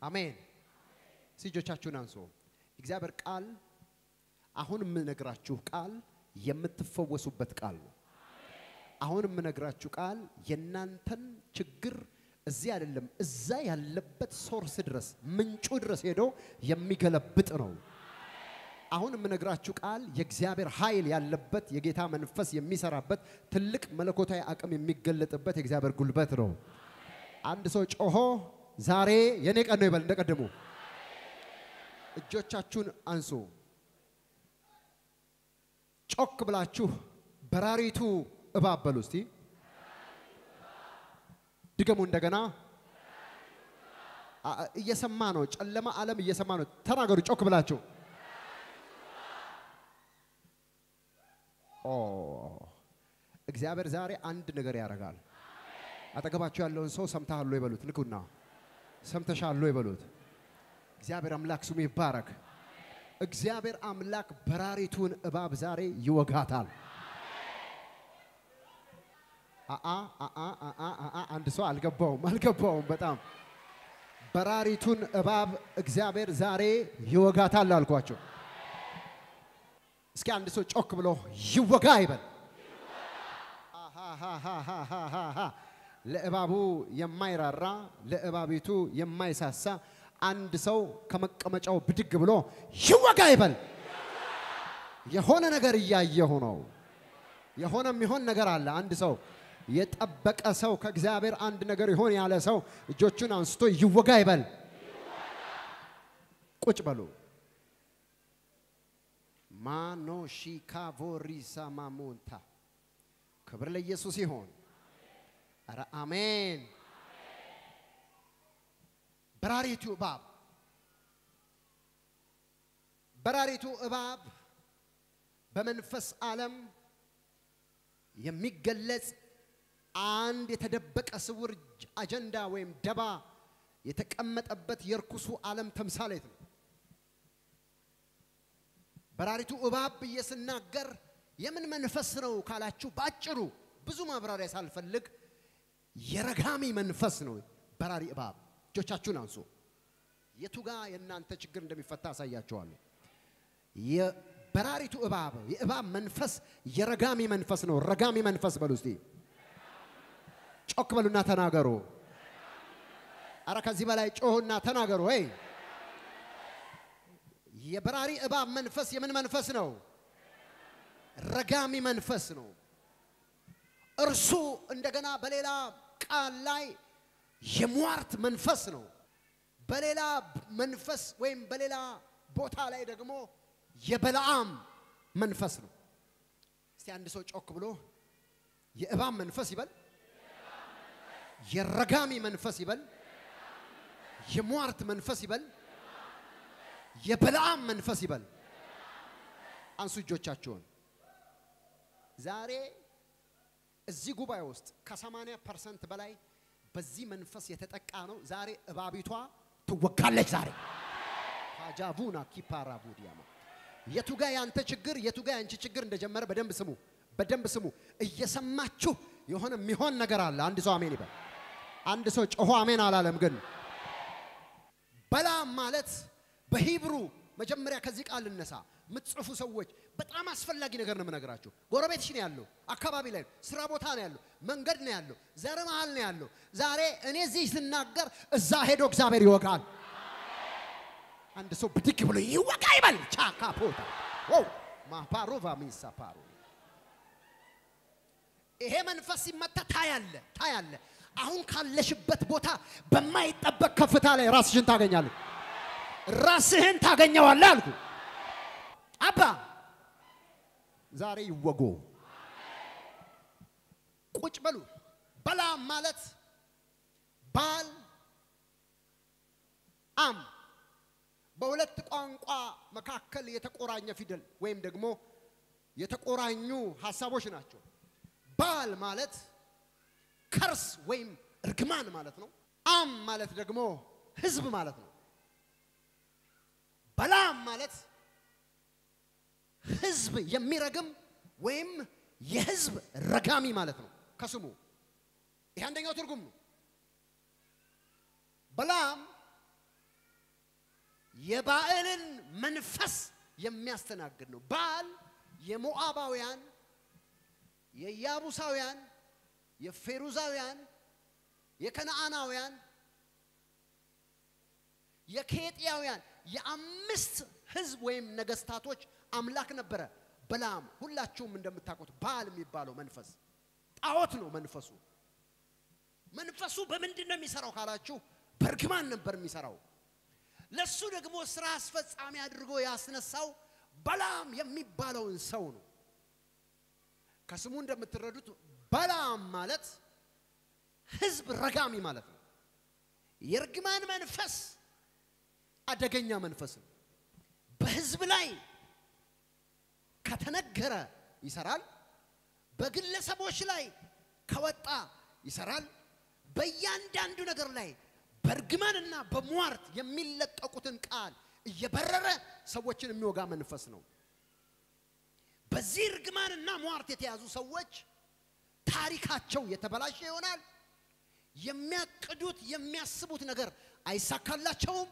አሜን። እጆቻችሁን አንሶ እግዚአብሔር ቃል አሁን የምነግራችሁ ቃል የምትፈወሱበት ቃል ነው። አሁን የምነግራችሁ ቃል የእናንተን ችግር እዚህ አይደለም እዛ ያለበት ሶርስ ድረስ ምንጩ ድረስ ሄዶ የሚገለብጥ ነው። አሁን የምነግራችሁ ቃል የእግዚአብሔር ኃይል ያለበት የጌታ መንፈስ የሚሰራበት ትልቅ መለኮታዊ አቅም የሚገለጥበት የእግዚአብሔር ጉልበት ነው። አንድ ሰው ጮሆ ዛሬ የኔ ቀን ነው ይበል። እንደቀድሞ እጆቻችሁን አንሱ። ጮክ ብላችሁ በራሪቱ እባብ በሉ እስቲ። ድገሙ እንደገና። አ- እየሰማ ነው። ጨለማ ዓለም እየሰማ ነው። ተናገሩ ጮክ ብላችሁ። ኦ እግዚአብሔር ዛሬ አንድ ነገር ያደርጋል። አጠገባችሁ ያለውን ሰው ሰምተሃል ወይ በሉት። ንኩና ሰምተሻል ወይ በሉት። እግዚአብሔር አምላክ ስሙ ይባረክ። እግዚአብሔር አምላክ በራሪቱን እባብ ዛሬ ይወጋታል። አአ አአ አአ አአ አንድ ሰው አልገባውም አልገባውም። በጣም በራሪቱን እባብ እግዚአብሔር ዛሬ ይወጋታል አልኳቸው። እስኪ አንድ ሰው ጮክ ብሎ ይወጋ ይበል። አሃሃሃሃሃሃ። ለእባቡ የማይራራ ለእባቢቱ የማይሳሳ አንድ ሰው ከመቀመጫው ብድግ ብሎ ይወጋ ይበል። የሆነ ነገር እያየሁ ነው። የሆነ የሚሆን ነገር አለ። አንድ ሰው የጠበቀ ሰው ከእግዚአብሔር አንድ ነገር ይሆን ያለ ሰው እጆቹን አንስቶ ይወጋ ይበል። ቁጭ በሉ። ማኖ ሺካቮሪሳ ማሞንታ ክብር ለኢየሱስ ይሆን። ኧረ አሜን። በራሪቱ እባብ በራሪቱ እባብ በመንፈስ ዓለም የሚገለጽ አንድ የተደበቀ ስውር አጀንዳ ወይም ደባ የተቀመጠበት የርኩሱ ዓለም ተምሳሌት ነው። በራሪቱ እባብ ብዬ ስናገር የምን መንፈስ ነው ካላችሁ፣ ባጭሩ ብዙ ማብራሪያ ሳልፈልግ የረጋሚ መንፈስ ነው በራሪ እባብ። እጆቻችሁን አንሱ። የቱ ጋ የእናንተ ችግር እንደሚፈታ አሳያችኋለሁ። የበራሪቱ እባብ የእባብ መንፈስ የረጋሚ መንፈስ ነው። ረጋሚ መንፈስ በሉ እስቲ ጮክ በሉና ተናገሩ። አረ ከዚህ በላይ ጮሁና ተናገሩ። ወይ የበራሪ እባብ መንፈስ የምን መንፈስ ነው? ረጋሚ መንፈስ ነው። እርሱ እንደገና በሌላ ቃል ላይ የሟርት መንፈስ ነው። በሌላ መንፈስ ወይም በሌላ ቦታ ላይ ደግሞ የበለዓም መንፈስ ነው። እስቲ አንድ ሰው ጮክ ብሎ የእባብ መንፈስ ይበል፣ የረጋሚ መንፈስ ይበል፣ የሟርት መንፈስ ይበል፣ የበለዓም መንፈስ ይበል። አንሱ እጆቻችሁን። ዛሬ እዚህ ጉባኤ ውስጥ ከ80 ፐርሰንት በላይ በዚህ መንፈስ የተጠቃ ነው። ዛሬ እባቢቷ ትወጋለች። ዛሬ ሀጃቡና ኪፓራ ቡዲያማ የቱ ጋ ያንተ ችግር የቱ ጋ ያንቺ ችግር እንደጀመረ በደንብ ስሙ፣ በደንብ ስሙ። እየሰማችሁ የሆነ የሚሆን ነገር አለ። አንድ ሰው አሜን ይበል። አንድ ሰው ጮሆ አሜን አላለም። ግን በላም ማለት በሂብሩ መጀመሪያ ከዚህ ቃል ልነሳ። የምትጽፉ ሰዎች በጣም አስፈላጊ ነገር ነው የምነግራችሁ። ጎረቤትሽ ነው ያለው፣ አካባቢ ላይ ነው፣ ስራ ቦታ ነው ያለው፣ መንገድ ነው ያለው፣ ዘር መሃል ነው ያለው። ዛሬ እኔ እዚህ ስናገር እዛ ሄዶ እግዚአብሔር ይወጋል። አንድ ሰው ብድግ ብሎ ይወጋ ይበል። ቻካ ፖታ ው ማፓሮቫ ሚሳ ፓሮ ይሄ መንፈስ ሲመታ ታያለ ታያለ። አሁን ካለሽበት ቦታ በማይጠበቅ ከፍታ ላይ ራስሽን ታገኛለህ። ራስህን ታገኘዋለህ አልኩ። አባ ዛሬ ይወጎ ቁጭ በሉ። በላም ማለት ባል አም በሁለት ቋንቋ መካከል የተቆራኘ ፊደል ወይም ደግሞ የተቆራኙ ሀሳቦች ናቸው። ባል ማለት ከርስ ወይም እርግማን ማለት ነው። አም ማለት ደግሞ ህዝብ ማለት ነው። በላም ማለት ህዝብ የሚረግም ወይም የህዝብ ረጋሚ ማለት ነው ከስሙ። ይህ አንደኛው ትርጉም ነው። በላም የባዕልን መንፈስ የሚያስተናግድ ነው። ባል የሞዓባውያን፣ የያቡሳውያን፣ የፌሩዛውያን፣ የከነዓናውያን፣ የኬጥያውያን የአምስት ህዝብ ወይም ነገስታቶች አምላክ ነበረ። በላም ሁላችሁም እንደምታውቁት ባል የሚባለው መንፈስ ጣዖት ነው። መንፈሱ መንፈሱ በምንድን ነው የሚሰራው ካላችሁ በእርግማን ነበር የሚሰራው። ለሱ ደግሞ ስራ አስፈጻሚ አድርጎ ያስነሳው በላም የሚባለውን ሰው ነው። ከስሙ እንደምትረዱት በላም ማለት ህዝብ ረጋሚ ማለት ነው። የእርግማን መንፈስ አደገኛ መንፈስ ነው። በህዝብ ላይ ከተነገረ ይሰራል። በግለሰቦች ላይ ከወጣ ይሰራል። በእያንዳንዱ ነገር ላይ በእርግማንና በሟርት የሚለቀቁትን ቃል እየበረረ ሰዎችን የሚወጋ መንፈስ ነው። በዚህ እርግማንና ሟርት የተያዙ ሰዎች ታሪካቸው የተበላሸ ይሆናል። የሚያቅዱት የሚያስቡት ነገር አይሳካላቸውም።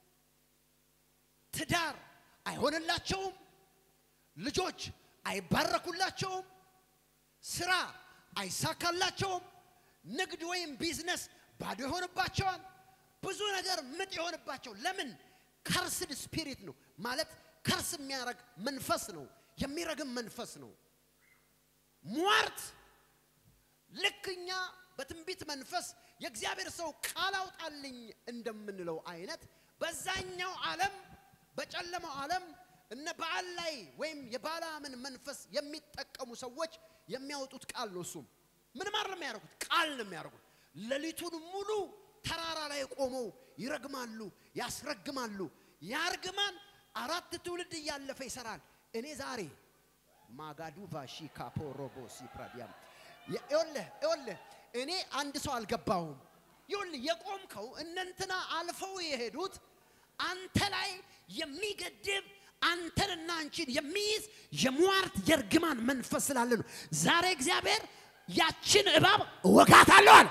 ትዳር አይሆንላቸውም። ልጆች አይባረኩላቸውም። ስራ አይሳካላቸውም። ንግድ ወይም ቢዝነስ ባዶ ይሆንባቸዋል። ብዙ ነገር ምጥ ይሆንባቸው። ለምን? ከርስድ ስፒሪት ነው ማለት ከርስ የሚያረግ መንፈስ ነው፣ የሚረግም መንፈስ ነው። ሟርት ልክ እኛ በትንቢት መንፈስ የእግዚአብሔር ሰው ቃል አውጣልኝ እንደምንለው አይነት በዛኛው ዓለም በጨለማው ዓለም እነ በዓል ላይ ወይም የባላምን መንፈስ የሚጠቀሙ ሰዎች የሚያወጡት ቃል ነው። እሱም ምን ማለት ነው የሚያደርጉት? ቃል ነው የሚያደርጉት። ሌሊቱን ሙሉ ተራራ ላይ ቆመው ይረግማሉ፣ ያስረግማሉ። ያ እርግማን አራት ትውልድ እያለፈ ይሰራል። እኔ ዛሬ ማጋዱ ቫሺ ካፖሮቦ ሲፕራዲያም ይኸውልህ ይኸውልህ እኔ አንድ ሰው አልገባሁም። ይኸውልህ የቆምከው እነንትና አልፈው የሄዱት አንተ ላይ የሚገድብ አንተንና አንቺን የሚይዝ የሟርት የእርግማን መንፈስ ስላለ ነው። ዛሬ እግዚአብሔር ያችን እባብ እወጋታለሁ አለ።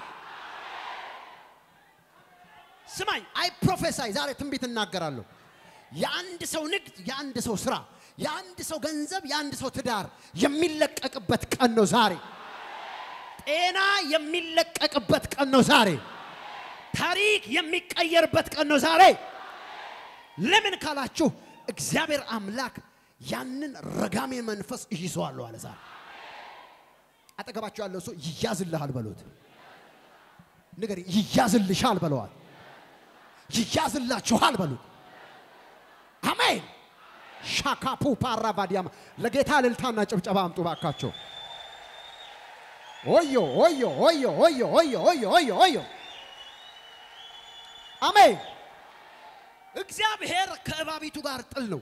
ስማኝ፣ አይ ፕሮፌሳይ ዛሬ ትንቢት እናገራለሁ። የአንድ ሰው ንግድ፣ የአንድ ሰው ስራ፣ የአንድ ሰው ገንዘብ፣ የአንድ ሰው ትዳር የሚለቀቅበት ቀን ነው ዛሬ። ጤና የሚለቀቅበት ቀን ነው ዛሬ። ታሪክ የሚቀየርበት ቀን ነው ዛሬ። ለምን ካላችሁ እግዚአብሔር አምላክ ያንን ረጋሜ መንፈስ ይይዘዋለሁ አለ። ዛሬ አጠገባችሁ ያለው ሰው ይያዝልሃል በሉት። ንገሪ፣ ይያዝልሻል በለዋል። ይያዝላችኋል በሉት። አሜን። ሻካፑ ፓራቫዲያማ ለጌታ እልልታና ጭብጨባ አምጡ ባካቸው። ኦዮ ኦዮ ኦዮ ኦዮ ኦዮ ኦዮ ኦዮ ኦዮ አሜን። እግዚአብሔር ከእባቢቱ ጋር ጥል ነው።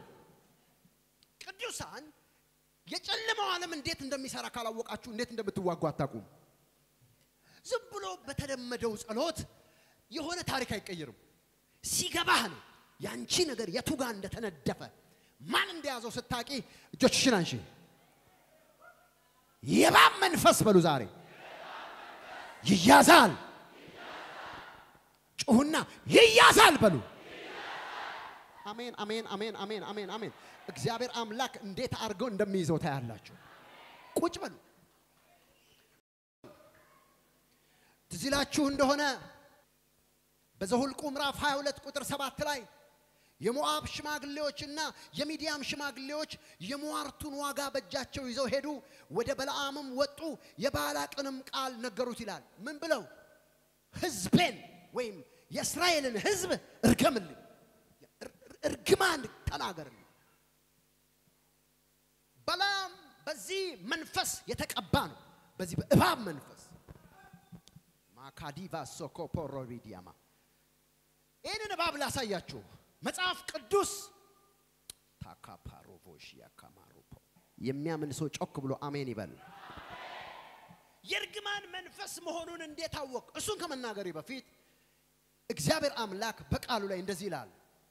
ቅዱሳን የጨለማው ዓለም እንዴት እንደሚሰራ ካላወቃችሁ እንዴት እንደምትዋጉ አታውቁም። ዝም ብሎ በተለመደው ጸሎት የሆነ ታሪክ አይቀይርም። ሲገባህ ነው ያንቺ ነገር የቱ ጋር እንደተነደፈ ማን እንደያዘው ስታቂ እጆችሽን አንሺ። የእባብ መንፈስ በሉ ዛሬ ይያዛል። ጩሁና ይያዛል በሉ። አሜን አሜን አሜን አሜን አሜን አሜን። እግዚአብሔር አምላክ እንዴት አድርገው እንደሚይዘው ታያላችሁ። ቁጭ በሉ። ትዝ ይላችሁ እንደሆነ በዘሁልቁ ምዕራፍ 22 ቁጥር 7 ላይ የሞዓብ ሽማግሌዎችና የሚዲያም ሽማግሌዎች የሟርቱን ዋጋ በእጃቸው ይዘው ሄዱ። ወደ በለዓምም ወጡ፣ የባላቅንም ቃል ነገሩት ይላል። ምን ብለው? ሕዝቤን ወይም የእስራኤልን ሕዝብ እርገምልኝ፣ እርግማን ተናገርልኝ። በለዓም በዚህ መንፈስ የተቀባ ነው። በዚህ በእባብ መንፈስ ማካዲቫ ሶኮፖሮቪዲያማ ይህንን እባብ ላሳያችሁ። መጽሐፍ ቅዱስ ታካፓሮቮሽ ያካማሮፖ የሚያምን ሰው ጮክ ብሎ አሜን ይበል። የእርግማን መንፈስ መሆኑን እንዴት አወቅ? እሱን ከመናገሬ በፊት እግዚአብሔር አምላክ በቃሉ ላይ እንደዚህ ይላል።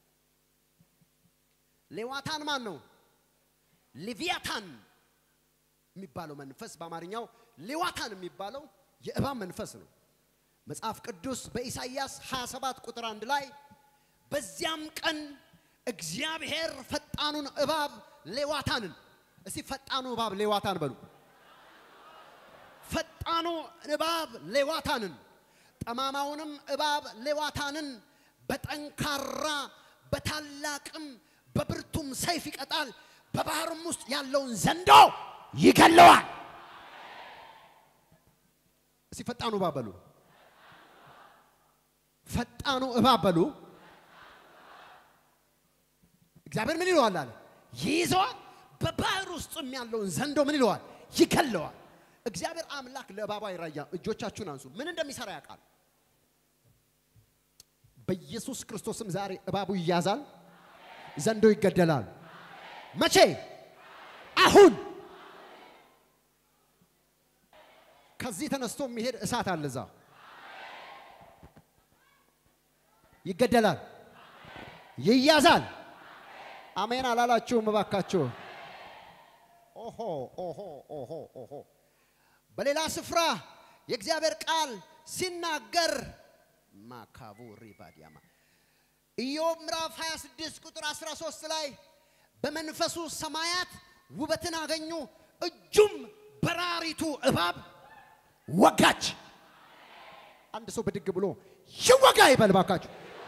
ሌዋታን ማን ነው? ሌቪያታን የሚባለው መንፈስ በአማርኛው ሌዋታን የሚባለው የእባብ መንፈስ ነው። መጽሐፍ ቅዱስ በኢሳይያስ 27 ቁጥር አንድ ላይ በዚያም ቀን እግዚአብሔር ፈጣኑን እባብ ሌዋታንን እስቲ ፈጣኑ እባብ ሌዋታን በሉ። ፈጣኑ እባብ ሌዋታንን ጠማማውንም እባብ ሌዋታንን በጠንካራ በታላቅም በብርቱም ሰይፍ ይቀጣል፣ በባህርም ውስጥ ያለውን ዘንዶ ይገለዋል። እስቲ ፈጣኑ እባብ በሉ። ፈጣኑ እባብ በሉ። እግዚአብሔር ምን ይለዋል አለ? ይይዘዋል። በባህር ውስጥም ያለውን ዘንዶ ምን ይለዋል? ይገለዋል። እግዚአብሔር አምላክ ለእባቡ አይራያ። እጆቻችሁን አንሱ። ምን እንደሚሰራ ያውቃል። በኢየሱስ ክርስቶስም ዛሬ እባቡ ይያዛል፣ ዘንዶ ይገደላል። መቼ? አሁን። ከዚህ ተነስቶ የሚሄድ እሳት አለ እዛ ይገደላል፣ ይያዛል። አሜን አላላችሁም? እባካችሁ ኦሆ ኦሆ ኦሆ ኦሆ። በሌላ ስፍራ የእግዚአብሔር ቃል ሲናገር ማካቡ ሪባዲያማ ኢዮብ ምዕራፍ 26 ቁጥር 13 ላይ በመንፈሱ ሰማያት ውበትን አገኙ፣ እጁም በራሪቱ እባብ ወጋች። አንድ ሰው ብድግ ብሎ ይወጋ ይበል ባካችሁ።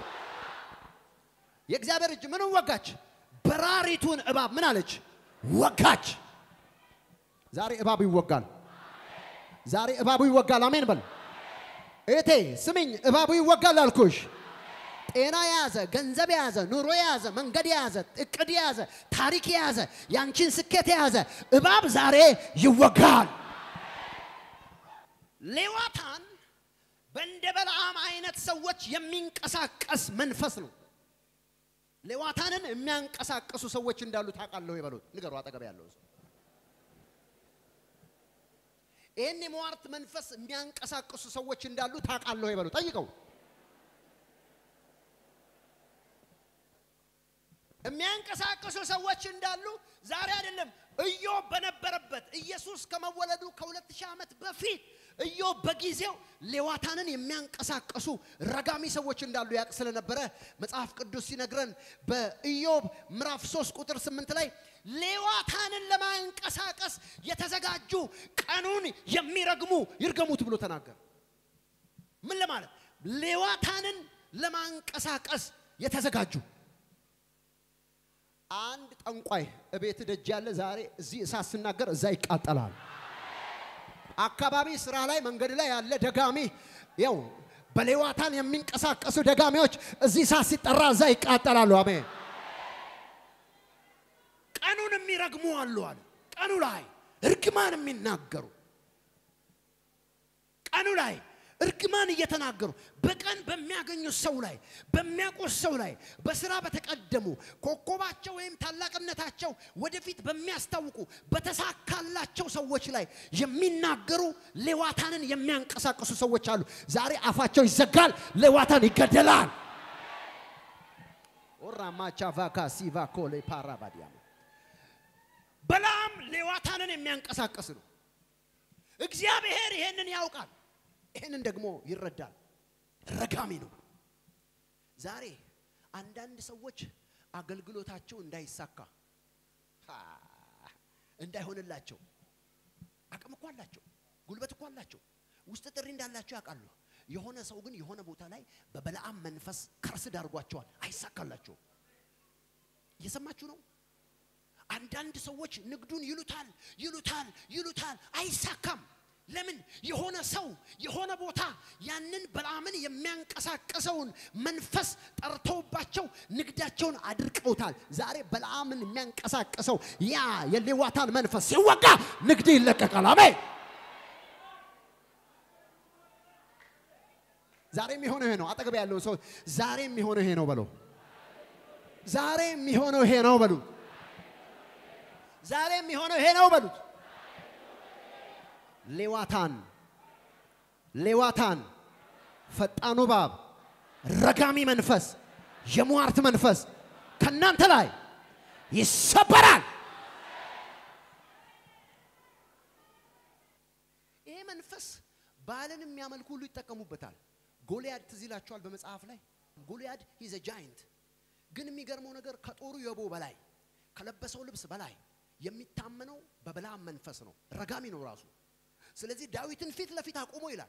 የእግዚአብሔር እጅ ምንም ወጋች? በራሪቱን እባብ ምን አለች? ወጋች። ዛሬ እባቡ ይወጋል። ዛሬ እባቡ ይወጋል። አሜን በል እቴ ስሚኝ፣ እባቡ ይወጋል አልኩሽ። ጤና የያዘ ገንዘብ የያዘ ኑሮ የያዘ መንገድ የያዘ እቅድ የያዘ ታሪክ የያዘ ያንቺን ስኬት የያዘ እባብ ዛሬ ይወጋል። ሌዋታን በእንደ በለዓም አይነት ሰዎች የሚንቀሳቀስ መንፈስ ነው። ሌዋታንን የሚያንቀሳቅሱ ሰዎች እንዳሉ ታውቃለሁ ይበሉት። ንገሩ አጠገብ ያለው ሰው ይህን የመዋርት መንፈስ የሚያንቀሳቅሱ ሰዎች እንዳሉ ታውቃለሁ ይበሉ። ጠይቀው። የሚያንቀሳቅሱ ሰዎች እንዳሉ ዛሬ አይደለም ኢዮብ በነበረበት ኢየሱስ ከመወለዱ ከሁለት ሺህ ዓመት በፊት ኢዮብ በጊዜው ሌዋታንን የሚያንቀሳቀሱ ረጋሚ ሰዎች እንዳሉ ያውቅ ስለነበረ መጽሐፍ ቅዱስ ሲነግረን በኢዮብ ምዕራፍ 3 ቁጥር 8 ላይ ሌዋታንን ለማንቀሳቀስ የተዘጋጁ ቀኑን የሚረግሙ ይርገሙት ብሎ ተናገረ። ምን ለማለት? ሌዋታንን ለማንቀሳቀስ የተዘጋጁ አንድ ጠንቋይ እቤት ደጅ ያለ ዛሬ እዚህ እሳት ስናገር እዛ ይቃጠላል። አካባቢ ስራ ላይ መንገድ ላይ ያለ ደጋሚ ያው በሌዋታን የሚንቀሳቀሱ ደጋሚዎች እዚህ እሳት ሲጠራ እዛ ይቃጠላሉ። አሜን። ቀኑን የሚረግሙ አሉ አለ። ቀኑ ላይ እርግማን የሚናገሩ ቀኑ ላይ እርግማን እየተናገሩ በቀን በሚያገኙት ሰው ላይ በሚያውቁት ሰው ላይ በስራ በተቀደሙ ኮከባቸው ወይም ታላቅነታቸው ወደፊት በሚያስታውቁ በተሳካላቸው ሰዎች ላይ የሚናገሩ ሌዋታንን የሚያንቀሳቅሱ ሰዎች አሉ። ዛሬ አፋቸው ይዘጋል፣ ሌዋታን ይገደላል። ኦራማቻቫካ ሲቫኮሌ ፓራባዲያ በላም ሌዋታንን የሚያንቀሳቅስ ነው። እግዚአብሔር ይሄንን ያውቃል። ይህንን ደግሞ ይረዳል። ረጋሚ ነው። ዛሬ አንዳንድ ሰዎች አገልግሎታቸው እንዳይሳካ እንዳይሆንላቸው አቅም እኮ አላቸው፣ ጉልበት እኮ አላቸው፣ ውስጥ ጥሪ እንዳላቸው ያውቃሉ። የሆነ ሰው ግን የሆነ ቦታ ላይ በበለዓም መንፈስ ከርስ ዳርጓቸዋል፣ አይሳካላቸውም። እየሰማችሁ ነው? አንዳንድ ሰዎች ንግዱን ይሉታል ይሉታል ይሉታል፣ አይሳካም። ለምን? የሆነ ሰው የሆነ ቦታ ያንን በለዓምን የሚያንቀሳቀሰውን መንፈስ ጠርተውባቸው ንግዳቸውን አድርቀውታል። ዛሬ በለዓምን የሚያንቀሳቀሰው ያ የሌዋታን መንፈስ ሲወጋ ንግድ ይለቀቃል። አሜን። ዛሬ የሚሆነው ይሄ ነው። አጠገብ ያለውን ሰው ዛሬ የሚሆነው ይሄ ነው በለው። ዛሬ የሚሆነው ይሄ ነው በሉት። ዛሬ የሚሆነው ይሄ ነው በሉት። ሌዋታን ሌዋታን ፈጣኑ እባብ ረጋሚ መንፈስ የሟርት መንፈስ ከእናንተ ላይ ይሰበራል። ይሄ መንፈስ ባልን የሚያመልኩ ሁሉ ይጠቀሙበታል። ጎልያድ ትዝ ይላችኋል በመጽሐፍ ላይ ጎልያድ ሂዘ ጃይንት ግን የሚገርመው ነገር ከጦሩ የቦ በላይ ከለበሰው ልብስ በላይ የሚታመነው በበለዓም መንፈስ ነው። ረጋሚ ነው ራሱ። ስለዚህ ዳዊትን ፊት ለፊት አቁሞ ይላል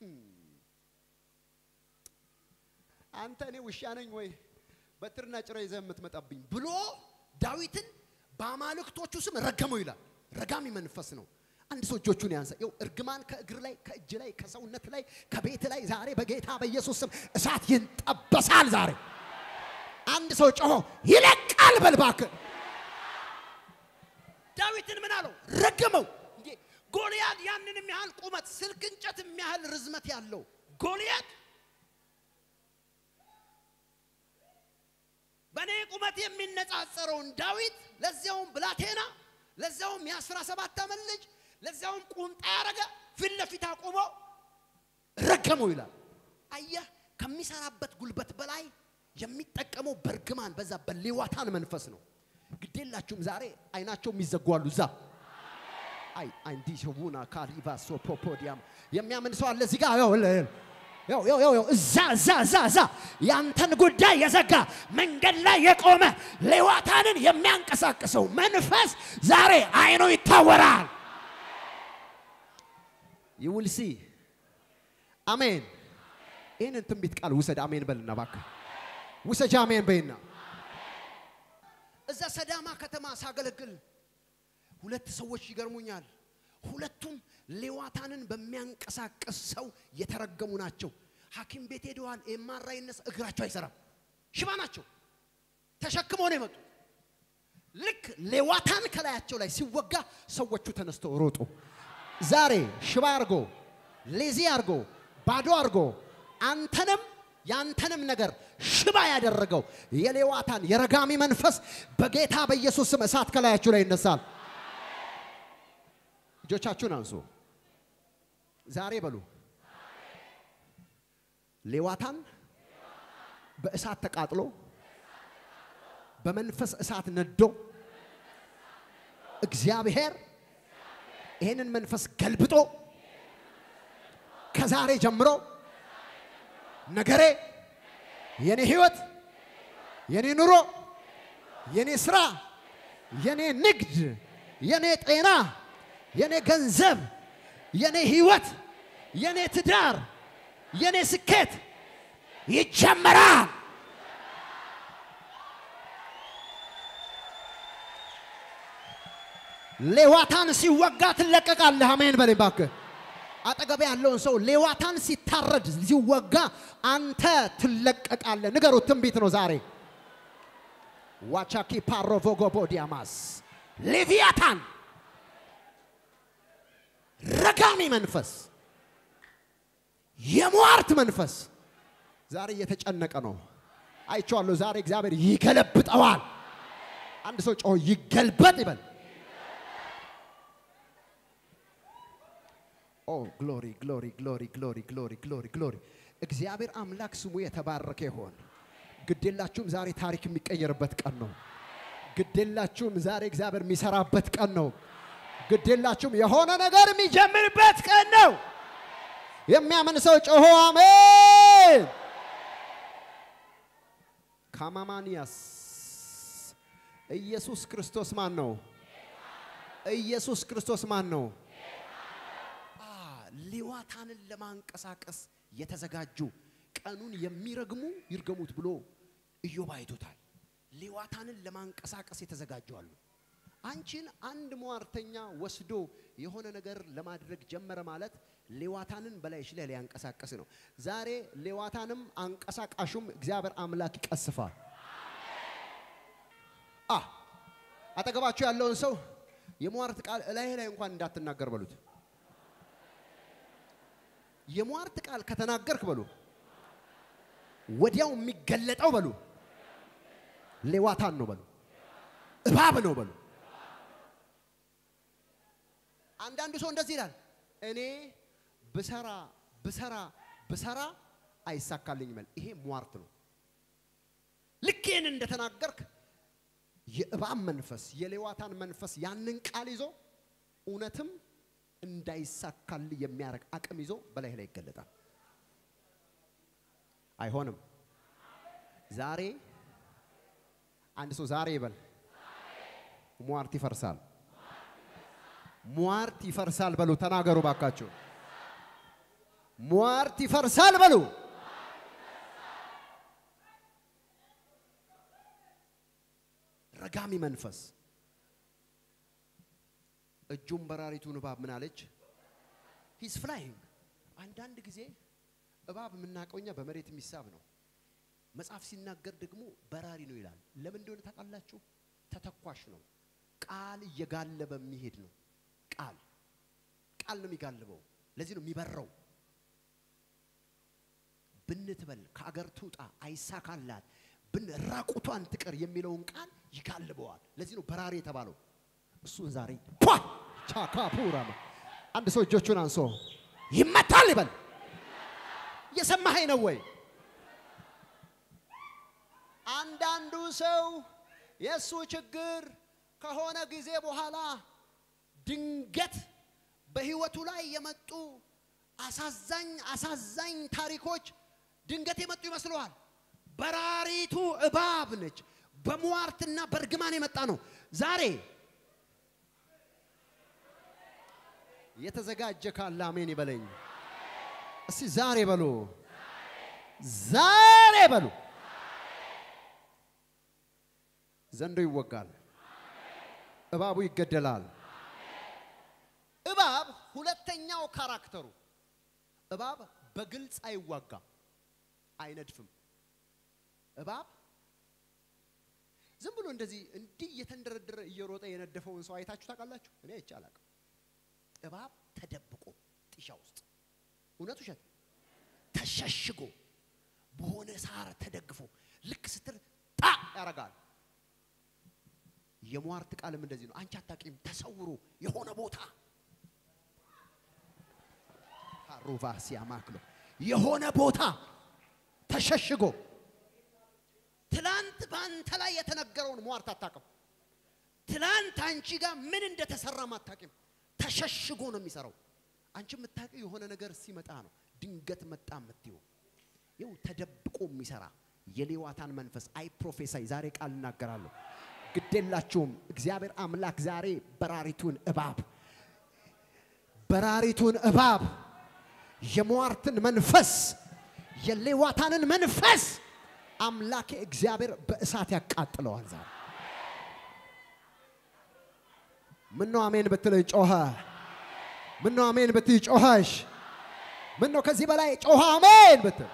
አንተ እኔ ውሻ ነኝ ወይ በትርና ጭራ ይዘህ የምትመጣብኝ ብሎ ዳዊትን በአማልክቶቹ ስም ረገመው ይላል። ረጋሚ መንፈስ ነው። አንድ ሰው እጆቹን ያንሳ። ይኸው እርግማን ከእግር ላይ፣ ከእጅ ላይ፣ ከሰውነት ላይ፣ ከቤት ላይ ዛሬ በጌታ በኢየሱስ ስም እሳት ይንጠበሳል። ዛሬ አንድ ሰው ጮሆ ይለቃል በል እባክህ። ዳዊትን ምን አለው? ረገመው። እንዴ ጎልያድ ያንንም ያህል ቁመት ስልክ እንጨት የሚያህል ርዝመት ያለው ጎልያድ በእኔ ቁመት የሚነጻጸረውን ዳዊት ለዚያውም ብላቴና ለዚያውም የአስራ ሰባት ዓመት ልጅ ለዚያውም ቁምጣ ያደረገ ፊት ለፊት አቁሞ ረገመው ይላል። አየህ፣ ከሚሰራበት ጉልበት በላይ የሚጠቀመው በእርግማን በዛ በሌዋታን መንፈስ ነው። ግዴላችሁም ዛሬ አይናቸው የሚዘጉ አሉ። እዛ አይ አንዲሾቡና ካሊቫ ሶፖፖዲያም የሚያምን ሰው አለ እዚህ ጋር ያው ያው ያው ያው እዛ እዛ እዛ እዛ ያንተን ጉዳይ የዘጋ መንገድ ላይ የቆመ ሌዋታንን የሚያንቀሳቅሰው መንፈስ ዛሬ አይኑ ይታወራል። ይውልሲ አሜን። ይህንን ትንቢት ቃል ውሰድ። አሜን በልና እባክህ ውሰጅ። አሜን በይና እዛ ሰዳማ ከተማ ሳገለግል ሁለት ሰዎች ይገርሙኛል። ሁለቱም ሌዋታንን በሚያንቀሳቅስ ሰው የተረገሙ ናቸው። ሐኪም ቤት ሄደዋል። የማራይነስ እግራቸው አይሰራም። ሽባ ናቸው። ተሸክመው ነው የመጡት። ልክ ሌዋታን ከላያቸው ላይ ሲወጋ ሰዎቹ ተነስተው ሮጡ። ዛሬ ሽባ አርጎ ሌዚ አርጎ ባዶ አርጎ አንተንም ያንተንም ነገር ሽባ ያደረገው የሌዋታን የረጋሚ መንፈስ በጌታ በኢየሱስ ስም እሳት ከላያችሁ ላይ ይነሳል። እጆቻችሁን አንሱ። ዛሬ በሉ ሌዋታን በእሳት ተቃጥሎ በመንፈስ እሳት ነዶ እግዚአብሔር ይህንን መንፈስ ገልብጦ ከዛሬ ጀምሮ ነገሬ፣ የኔ ህይወት፣ የኔ ኑሮ፣ የኔ ስራ፣ የኔ ንግድ፣ የኔ ጤና፣ የኔ ገንዘብ፣ የኔ ህይወት፣ የኔ ትዳር፣ የኔ ስኬት ይጀመራል። ሌዋታን ሲወጋ ትለቀቃለህ። አሜን በለኝ እባክህ። አጠገብ ያለውን ሰው ሌዋታን ሲታረድ ሲወጋ አንተ ትለቀቃለህ። ንገሩት፣ ትንቢት ነው ዛሬ። ዋቻኪ ፓሮቮጎቦዲያማስ ሌቪያታን ረጋሚ መንፈስ፣ የሟርት መንፈስ ዛሬ እየተጨነቀ ነው። አይቼዋለሁ። ዛሬ እግዚአብሔር ይገለብጠዋል። አንድ ሰው ጮሆ ይገልበጥ ይበል። ኦ ግሎሪ ግሎሪ ግሎሪ ግሎሪ ግሎሪ ግሎሪ ግሎሪ። እግዚአብሔር አምላክ ስሙ የተባረከ ይሆን። ግዴላችሁም ዛሬ ታሪክ የሚቀየርበት ቀን ነው። ግዴላችሁም ዛሬ እግዚአብሔር የሚሰራበት ቀን ነው። ግዴላችሁም የሆነ ነገር የሚጀምርበት ቀን ነው። የሚያምን ሰው ጮሆ አሜን። ካማማኒያስ ኢየሱስ ክርስቶስ ማን ነው? ኢየሱስ ክርስቶስ ማን ነው? ሌዋታንን ለማንቀሳቀስ የተዘጋጁ ቀኑን የሚረግሙ ይርገሙት ብሎ ኢዮብ አይቶታል። ሌዋታንን ለማንቀሳቀስ የተዘጋጁ አሉ። አንቺን አንድ ሟርተኛ ወስዶ የሆነ ነገር ለማድረግ ጀመረ ማለት ሌዋታንን በላይሽ ላይ ሊያንቀሳቀስ ነው። ዛሬ ሌዋታንም አንቀሳቃሹም እግዚአብሔር አምላክ ይቀስፋል። አ አጠገባችሁ ያለውን ሰው የሟርት ቃል እላይ ላይ እንኳን እንዳትናገር በሉት። የሟርት ቃል ከተናገርክ በሉ ወዲያው የሚገለጠው በሉ ሌዋታን ነው በሉ እባብ ነው በሉ። አንዳንዱ ሰው እንደዚህ ይላል፣ እኔ ብሰራ ብሰራ ብሰራ አይሳካልኝም ይላል። ይሄ ሟርት ነው። ልክ ይህን እንደተናገርክ የእባብ መንፈስ የሌዋታን መንፈስ ያንን ቃል ይዞ እውነትም እንዳይሳካል የሚያደርግ አቅም ይዞ በላይ ላይ ይገለጣል። አይሆንም። ዛሬ አንድ ሰው ዛሬ ይበል ሟርት ይፈርሳል። ሟርት ይፈርሳል በሉ። ተናገሩ ባካችሁ። ሟርት ይፈርሳል በሉ። ረጋሚ መንፈስ እጁን በራሪቱን እባብ ምን አለች? ሂስ ፍላይንግ። አንዳንድ ጊዜ እባብ የምናውቀው እኛ በመሬት የሚሳብ ነው። መጽሐፍ ሲናገር ደግሞ በራሪ ነው ይላል። ለምን እንደሆነ ታውቃላችሁ? ተተኳሽ ነው። ቃል እየጋለበ የሚሄድ ነው። ቃል ቃል ነው የሚጋልበው። ለዚህ ነው የሚበረው። ብንትበል ከአገር ትውጣ አይሳካላት ብን ራቁቷን ትቀር የሚለውን ቃል ይጋልበዋል። ለዚህ ነው በራሪ የተባለው። እሱን ዛሬ ኳ ቻካፑራማ አንድ ሰው እጆቹን አንሶ ይመታል ይበል። እየሰማኸኝ ነው ወይ? አንዳንዱ ሰው የእሱ ችግር ከሆነ ጊዜ በኋላ ድንገት በህይወቱ ላይ የመጡ አሳዛኝ አሳዛኝ ታሪኮች ድንገት የመጡ ይመስለዋል። በራሪቱ እባብ ነች። በሟርትና በእርግማን የመጣ ነው። ዛሬ የተዘጋጀ ካለ አሜን ይበለኝ። እስቲ ዛሬ በሉ፣ ዛሬ በሉ። ዘንዶ ይወጋል፣ እባቡ ይገደላል። እባብ ሁለተኛው ካራክተሩ እባብ በግልጽ አይዋጋም፣ አይነድፍም። እባብ ዝም ብሎ እንደዚህ እንዲህ እየተንደረደረ እየሮጠ የነደፈውን ሰው አይታችሁ ታውቃላችሁ? እኔ አይቼ አላውቅም። እባብ ተደብቆ ጢሻ ውስጥ እውነት ውሸት ተሸሽጎ በሆነ ሳር ተደግፎ ልክ ስትል ጣ ያደርጋል። የሟርት ቃልም እንደዚህ ነው። አንቺ አታውቂም። ተሰውሮ የሆነ ቦታ ሩቫ ሲያማክሎ የሆነ ቦታ ተሸሽጎ ትላንት በአንተ ላይ የተነገረውን ሟርት አታውቅም። ትላንት አንቺ ጋር ምን እንደተሰራም አታውቂም። ተሸሽጎ ነው የሚሰራው። አንቺ የምታውቂው የሆነ ነገር ሲመጣ ነው። ድንገት መጣ የምትይው ይው ተደብቆ የሚሰራ የሌዋታን መንፈስ አይ ፕሮፌሳይ ዛሬ ቃል እናገራለሁ። ግዴላችሁም እግዚአብሔር አምላክ ዛሬ በራሪቱን እባብ በራሪቱን እባብ የሟርትን መንፈስ የሌዋታንን መንፈስ አምላኬ እግዚአብሔር በእሳት ያቃጥለዋል። ዛሬ ምነው አሜን ብትል ጮኸ። ምነው አሜን ብትይ ጮኸሽ። ምነው ከዚህ በላይ ጮኸ አሜን ብትል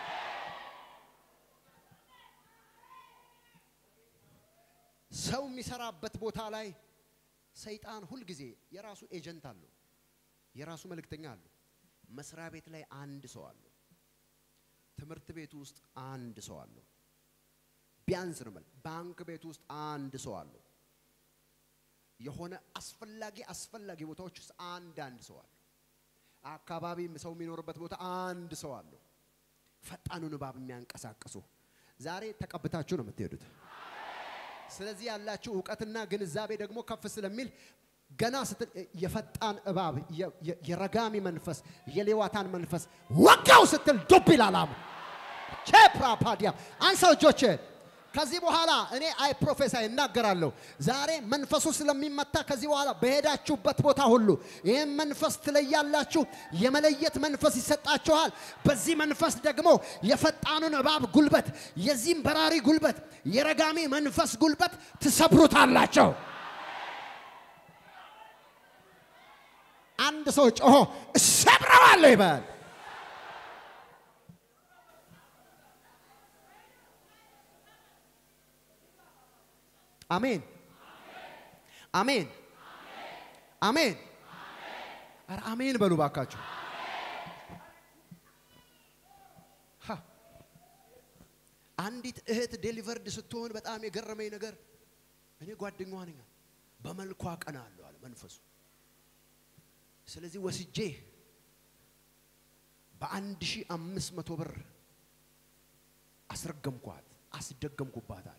ሰው የሚሰራበት ቦታ ላይ ሰይጣን ሁልጊዜ የራሱ ኤጀንት አለው፣ የራሱ መልእክተኛ አለው። መስሪያ ቤት ላይ አንድ ሰው አለው። ትምህርት ቤት ውስጥ አንድ ሰው አለው። ቢያንስ ነው የምልህ፣ ባንክ ቤት ውስጥ አንድ ሰው አለው። የሆነ አስፈላጊ አስፈላጊ ቦታዎች ውስጥ አንድ አንድ ሰው አለው። አካባቢ ሰው የሚኖርበት ቦታ አንድ ሰው አለው። ፈጣኑን እባብ የሚያንቀሳቅሱ ዛሬ ተቀብታችሁ ነው የምትሄዱት። ስለዚህ ያላችሁ እውቀትና ግንዛቤ ደግሞ ከፍ ስለሚል ገና ስትል የፈጣን እባብ የረጋሚ መንፈስ የሌዋታን መንፈስ ወጋው ስትል ዱብ ይላል። አሙ ቼፕራፓዲያ አንሳው እጆች። ከዚህ በኋላ እኔ አይ ፕሮፌሳይ እናገራለሁ። ዛሬ መንፈሱ ስለሚመታ ከዚህ በኋላ በሄዳችሁበት ቦታ ሁሉ ይህም መንፈስ ትለያላችሁ። የመለየት መንፈስ ይሰጣችኋል። በዚህ መንፈስ ደግሞ የፈጣኑን እባብ ጉልበት፣ የዚህም በራሪ ጉልበት፣ የረጋሚ መንፈስ ጉልበት ትሰብሩታላቸው። አንድ ሰው ጮሆ እሰብረዋለሁ ይበል። አሜን አሜን አሜን። ኧረ አሜን በሉ ባካችሁ። አንዲት እህት ዴሊቨርድ ስትሆን በጣም የገረመኝ ነገር እኔ ጓደኛዋ ነኝ፣ በመልኳ ቀና አለው አለ መንፈሱ። ስለዚህ ወስጄ በአንድ ሺህ አምስት መቶ ብር አስረገምኳት፣ አስደገምኩባታል።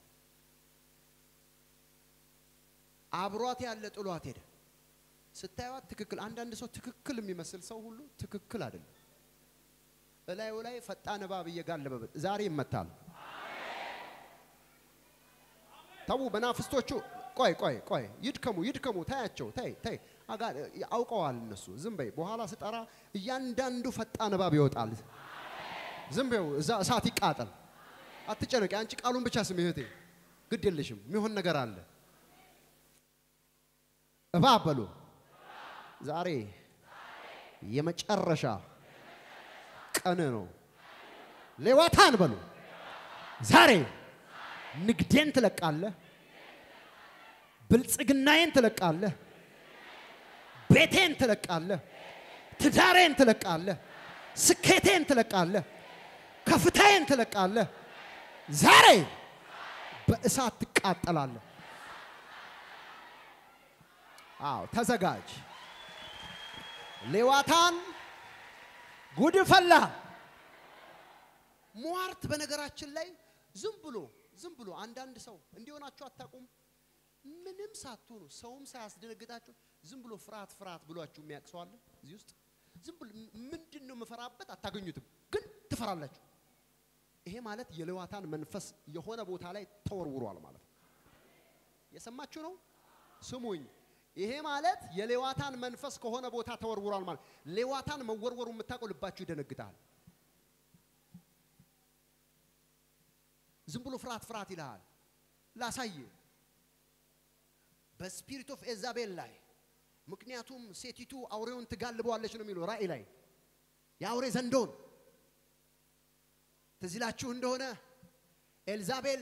አብሯት ያለ ጥሏት ሄደ። ስታዩት ትክክል። አንዳንድ ሰው ትክክል የሚመስል ሰው ሁሉ ትክክል አይደለም። እላዩ ላይ ፈጣን እባብ እየጋለበበት ዛሬ ይመታል። ተዉ መናፍስቶቹ ቆይ ቆይ ቆይ ይድከሙ ይድከሙ ታያቸው ተይ ተይ አጋ አውቀዋል እነሱ ዝም በይ በኋላ ስጠራ እያንዳንዱ ፈጣን እባብ ይወጣል ዝም በይው እዛ እሳት ይቃጠል አትጨነቂ አንቺ ቃሉን ብቻ ስሚ እህቴ ግድ የለሽም የሚሆን ነገር አለ እባብ በሉ ዛሬ የመጨረሻ ቀን ነው ሌዋታን በሉ ዛሬ ንግዴን ትለቃለህ ብልጽግናዬን ትለቃለህ ቤቴን ትለቃለህ ትዳሬን ትለቃለህ ስኬቴን ትለቃለህ ከፍታዬን ትለቃለህ ዛሬ በእሳት ትቃጠላለህ አዎ ተዘጋጅ ሌዋታን ጉድ ፈላ ሟርት በነገራችን ላይ ዝም ብሎ ዝም ብሎ አንዳንድ ሰው እንዲሆናችሁ አታውቁም ምንም ሳትሆኑ ሰውም ሳያስደነግጣችሁ ዝም ብሎ ፍርሃት ፍርሃት ብሏችሁ የሚያውቅ ሰው አለ እዚህ ውስጥ ዝም ብሎ ምንድን ነው የምፈራበት አታገኙትም ግን ትፈራላችሁ ይሄ ማለት የሌዋታን መንፈስ የሆነ ቦታ ላይ ተወርውሯል ማለት ነው የሰማችሁ ነው ስሙኝ ይሄ ማለት የሌዋታን መንፈስ ከሆነ ቦታ ተወርውሯል ማለት ሌዋታን መወርወሩ የምታውቀው ልባችሁ ይደነግጣል ዝም ብሎ ፍርሃት ፍርሃት ይልሃል ላሳይ በስፒሪት ኦፍ ኤዛቤል ላይ ምክንያቱም ሴቲቱ አውሬውን ትጋልበዋለች ነው የሚለው ራእይ ላይ የአውሬ ዘንዶን ትዝ ይላችሁ እንደሆነ ኤልዛቤል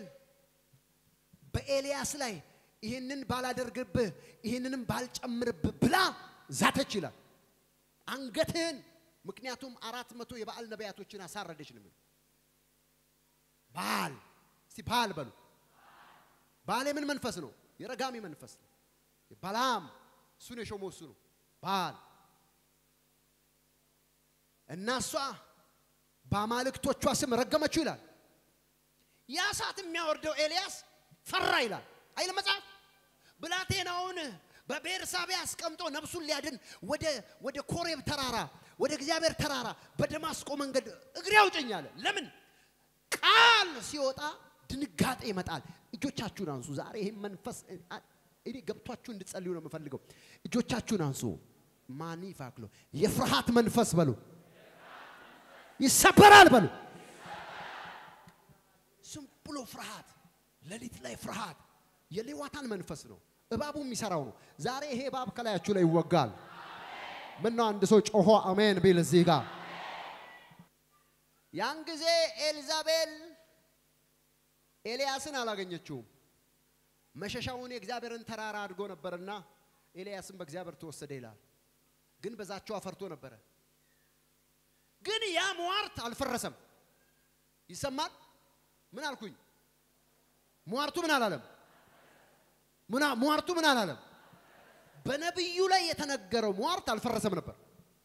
በኤልያስ ላይ ይህንን ባላደርግብህ ይህንንም ባልጨምርብህ ብላ ዛተች ይላል አንገትህን ምክንያቱም አራት መቶ የበዓል ነቢያቶችን አሳረደች ነው የሚለው ባል እስቲ ባል በሉ ባል የምን መንፈስ ነው የረጋሚ መንፈስ ነው ባላም እሱን የሾመው እሱ ነው ባል እና እሷ በአማልክቶቿ ስም ረገመችው ይላል ያ ሰዓት የሚያወርደው ኤልያስ ፈራ ይላል አይል መጽሐፍ ብላቴናውን በቤርሳቤ አስቀምጦ ነፍሱን ሊያድን ወደ ወደ ኮሬብ ተራራ ወደ እግዚአብሔር ተራራ በደማስቆ መንገድ እግሬ አውጭኝ አለ ለምን ቃል ሲወጣ ድንጋጤ ይመጣል እጆቻችሁን አንሱ ዛሬ ይህም መንፈስ እኔ ገብቷችሁ እንድጸልዩ ነው የምፈልገው እጆቻችሁን አንሱ ማኒ ፋክሎ የፍርሃት መንፈስ በሉ ይሰበራል በሉ ዝም ብሎ ፍርሃት ሌሊት ላይ ፍርሃት የሌዋታን መንፈስ ነው እባቡ የሚሰራው ነው ዛሬ ይሄ እባብ ከላያችሁ ላይ ይወጋል ምነው አንድ ሰው ጮሆ አሜን ቢል እዚህ ጋር ያን ጊዜ ኤልዛቤል ኤልያስን አላገኘችውም መሸሻውን የእግዚአብሔርን ተራራ አድርጎ ነበርና ኤልያስን በእግዚአብሔር ተወሰደ ይላል ግን በዛቸው አፈርቶ ነበረ ግን ያ ሟርት አልፈረሰም ይሰማል ምን አልኩኝ ሟርቱ ምን አላለም ሟርቱ ምን አላለም በነቢዩ ላይ የተነገረው ሟርት አልፈረሰም ነበር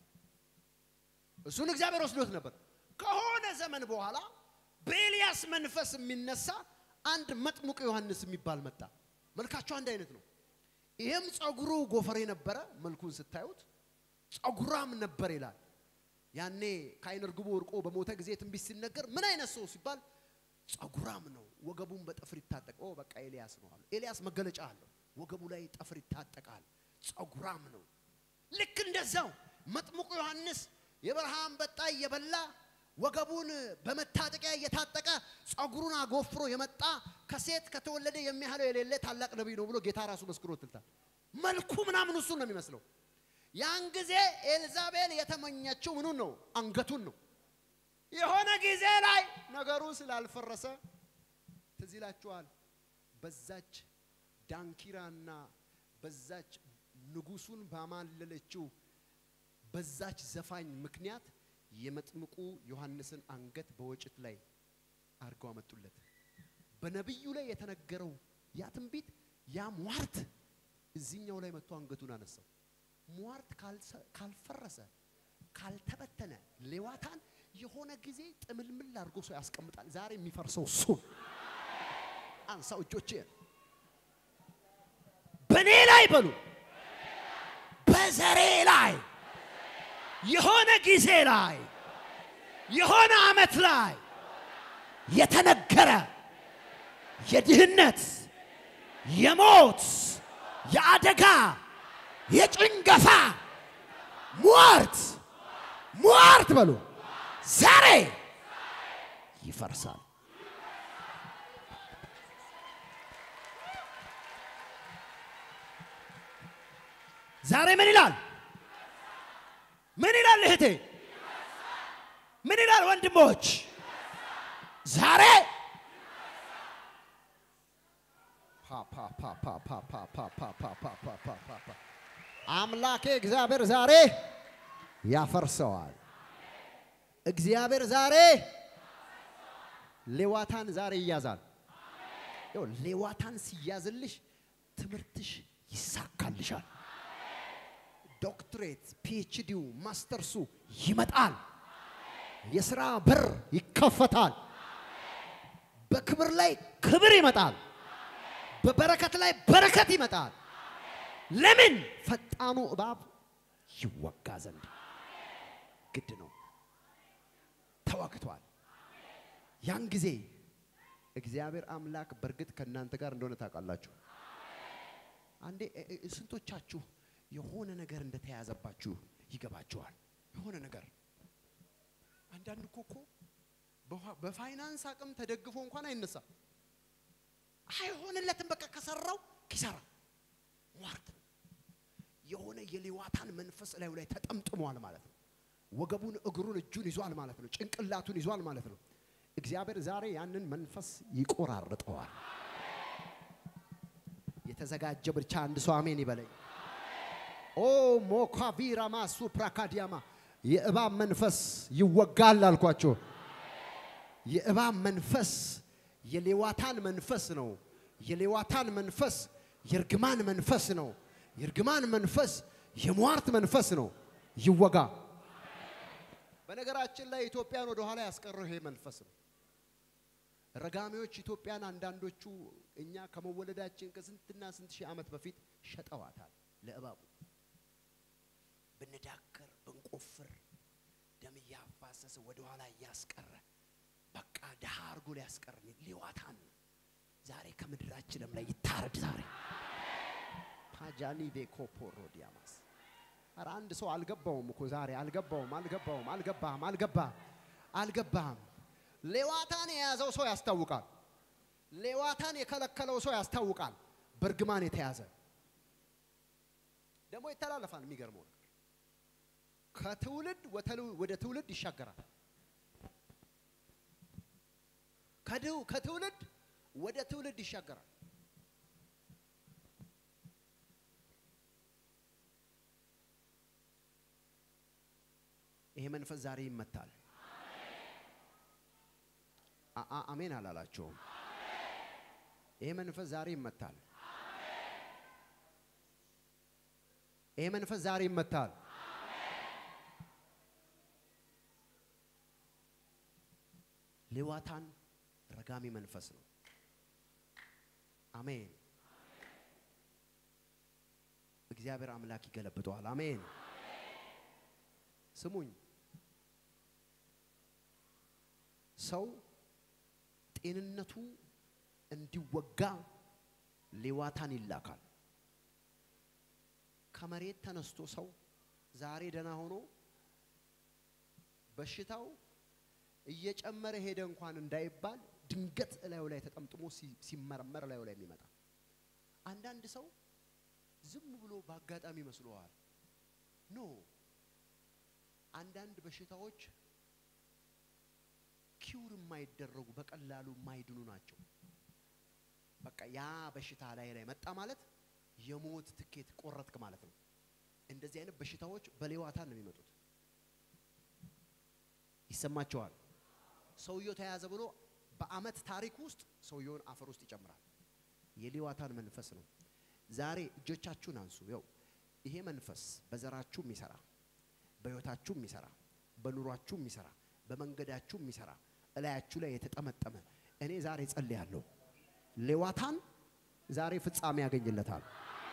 እሱን እግዚአብሔር ወስዶት ነበር ከሆነ ዘመን በኋላ በኤልያስ መንፈስ የሚነሳ አንድ መጥሙቅ ዮሐንስ የሚባል መጣ መልካቸው አንድ አይነት ነው ይህም ጸጉሩ ጎፈሬ ነበረ መልኩን ስታዩት ጸጉራም ነበር ይላል ያኔ ከአይነ ርግቡ ወርቆ በሞተ ጊዜ ትንቢት ሲነገር ምን አይነት ሰው ሲባል ጸጉራም ነው ወገቡን በጠፍር ይታጠቅ በቃ ኤልያስ ነው አሉ ኤልያስ መገለጫ አለው ወገቡ ላይ ጠፍር ይታጠቃል ጸጉራም ነው ልክ እንደዛው መጥምቁ ዮሐንስ የበረሃ አንበጣ እየበላ ወገቡን በመታጠቂያ እየታጠቀ ጸጉሩን አጎፍሮ የመጣ ከሴት ከተወለደ የሚያህለው የሌለ ታላቅ ነቢይ ነው ብሎ ጌታ ራሱ መስክሮትልታል መልኩ ምናምን እሱን ነው የሚመስለው ያን ጊዜ ኤልዛቤል የተመኘችው ምኑን ነው አንገቱን ነው የሆነ ጊዜ ላይ ነገሩ ስላልፈረሰ ትዝ ይላችኋል በዛች ዳንኪራና በዛች ንጉሱን ባማለለችው በዛች ዘፋኝ ምክንያት የመጥምቁ ዮሐንስን አንገት በወጭት ላይ አድርገው አመጡለት በነቢዩ ላይ የተነገረው ያ ትንቢት ያ ሟርት እዚህኛው ላይ መጥቶ አንገቱን አነሳው ሟርት ካልፈረሰ ካልተበተነ ሌዋታን የሆነ ጊዜ ጥምልምል አድርጎ ሰው ያስቀምጣል ዛሬ የሚፈርሰው እሱን አንሳው እጆቼ በእኔ ላይ በሉ በዘሬ ላይ የሆነ ጊዜ ላይ የሆነ አመት ላይ የተነገረ የድህነት የሞት የአደጋ የጭንገፋ ሟርት ሟርት በሉ ዛሬ ይፈርሳል። ዛሬ ምን ይላል? ምን ይላል እህቴ? ምን ይላል ወንድሞች? ዛሬ አምላኬ እግዚአብሔር ዛሬ ያፈርሰዋል። እግዚአብሔር ዛሬ ሌዋታን ዛሬ ይያዛል። ይኸው ሌዋታን ሲያዝልሽ ትምህርትሽ ይሳካልሻል። ዶክትሬት፣ ፒኤችዲው፣ ማስተርሱ ይመጣል። የሥራ በር ይከፈታል። በክብር ላይ ክብር ይመጣል። በበረከት ላይ በረከት ይመጣል። ለምን? ፈጣኑ እባብ ይወጋ ዘንድ ግድ ነው። ተዋግቷል። ያን ጊዜ እግዚአብሔር አምላክ በእርግጥ ከእናንተ ጋር እንደሆነ ታውቃላችሁ። አንዴ እ- እ- ስንቶቻችሁ የሆነ ነገር እንደተያዘባችሁ ይገባችኋል? የሆነ ነገር አንዳንድ እኮ እኮ በውሃ- በፋይናንስ አቅም ተደግፎ እንኳን አይነሳም። አይሆንለትም። በቃ ከሰራው ኪሳራ ሟርት ነው። የሆነ የሌዋታን መንፈስ ላዩ ላይ ተጠምጥሟል ማለት ነው። ወገቡን፣ እግሩን፣ እጁን ይዟል ማለት ነው። ጭንቅላቱን ይዟል ማለት ነው። እግዚአብሔር ዛሬ ያንን መንፈስ ይቆራርጠዋል። የተዘጋጀ ብቻ አንድ ሰው አሜን ይበለኝ። ኦ ሞካቪራማ ሱፕራካዲያማ የእባብ መንፈስ ይወጋል አልኳቸው። የእባብ መንፈስ የሌዋታን መንፈስ ነው። የሌዋታን መንፈስ የእርግማን መንፈስ ነው። የእርግማን መንፈስ የሟርት መንፈስ ነው። ይወጋ። በነገራችን ላይ ኢትዮጵያን ወደ ኋላ ያስቀረው ይሄ መንፈስ ነው። ረጋሚዎች ኢትዮጵያን አንዳንዶቹ እኛ ከመወለዳችን ከስንትና ስንት ሺህ ዓመት በፊት ሸጠዋታል ለእባቡ። ብንዳክር ብንቆፍር ደም እያፋሰሰ ወደ ኋላ እያስቀረ በቃ ድሃ አድርጎ ሊያስቀርን ሊዋታን ነው። ዛሬ ከምድራችንም ላይ ይታረድ ዛሬ ፓጃኒ ቤኮፖሮ ዲያማስ ኧረ አንድ ሰው አልገባውም እኮ ዛሬ አልገባውም አልገባውም አልገባህም አልገባህም አልገባህም ሌዋታን የያዘው ሰው ያስታውቃል ሌዋታን የከለከለው ሰው ያስታውቃል በእርግማን የተያዘ ደግሞ ይተላለፋል የሚገርመው ነገር ከትውልድ ወተሉ- ወደ ትውልድ ይሻገራል ከድው- ከትውልድ ወደ ትውልድ ይሻገራል ይሄ መንፈስ ዛሬ ይመታል አ- አ- አሜን አላላቸውም ይሄ መንፈስ ዛሬ ይመታል ይሄ መንፈስ ዛሬ ይመታል ሌዋታን ረጋሚ መንፈስ ነው አሜን እግዚአብሔር አምላክ ይገለብጠዋል አሜን ስሙኝ ሰው ጤንነቱ እንዲወጋ ሌዋታን ይላካል ከመሬት ተነስቶ ሰው ዛሬ ደህና ሆኖ በሽታው እየጨመረ ሄደ እንኳን እንዳይባል ድንገት እላዩ ላይ ተጠምጥሞ ሲ- ሲመረመር እላዩ ላይ የሚመጣ አንዳንድ ሰው ዝም ብሎ በአጋጣሚ ይመስለዋል ኖ አንዳንድ በሽታዎች ኪውር የማይደረጉ በቀላሉ የማይድኑ ናቸው በቃ ያ በሽታ ላይ ላይ መጣ ማለት የሞት ትኬት ቆረጥክ ማለት ነው እንደዚህ አይነት በሽታዎች በሌዋታን ነው የሚመጡት ይሰማቸዋል ሰውየው ተያዘ ብሎ በአመት ታሪክ ውስጥ ሰውየውን አፈር ውስጥ ይጨምራል የሌዋታን መንፈስ ነው ዛሬ እጆቻችሁን አንሱ ይው ይሄ መንፈስ በዘራችሁ የሚሰራ በህይወታችሁ የሚሰራ በኑሯችሁ የሚሰራ በመንገዳችሁ የሚሰራ እላያችሁ ላይ የተጠመጠመ እኔ ዛሬ ጸልያለሁ ሌዋታን ዛሬ ፍጻሜ ያገኝለታል